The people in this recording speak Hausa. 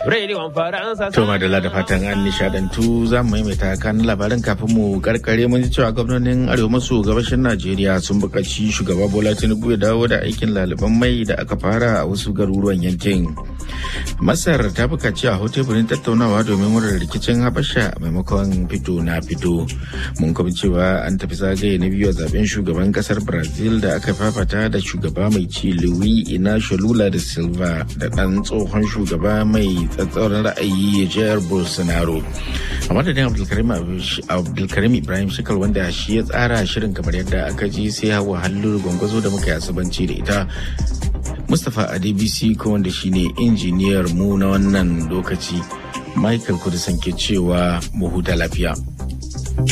Rediyon Faransa. To madalla da fatan an nishadantu za mu maimaita kan labarin kafin mu karkare mun ji cewa gwamnonin arewa maso gabashin Najeriya sun buƙaci shugaba Bola Tinubu ya dawo da aikin laliban mai da aka fara a wasu garuruwan yankin. Masar ta buƙaci a teburin tattaunawa domin wurin rikicin Habasha maimakon fito na fito. Mun kuma cewa an tafi zagaye na biyu a zaben shugaban kasar Brazil da aka fafata da shugaba mai ci Luis Inacio Lula da Silva da ɗan tsohon shugaba mai tsatsauran ra'ayi jihar Bolsonaro. A madadin Abdulkarim Ibrahim Shikal wanda shi ya tsara shirin kamar yadda aka ji sai hawa hallu gwangwazo da muka yi asabanci da ita. Mustapha Adebisi ko wanda shine injiniyar mu na wannan lokaci. Michael Kudisan ke cewa mu huta lafiya.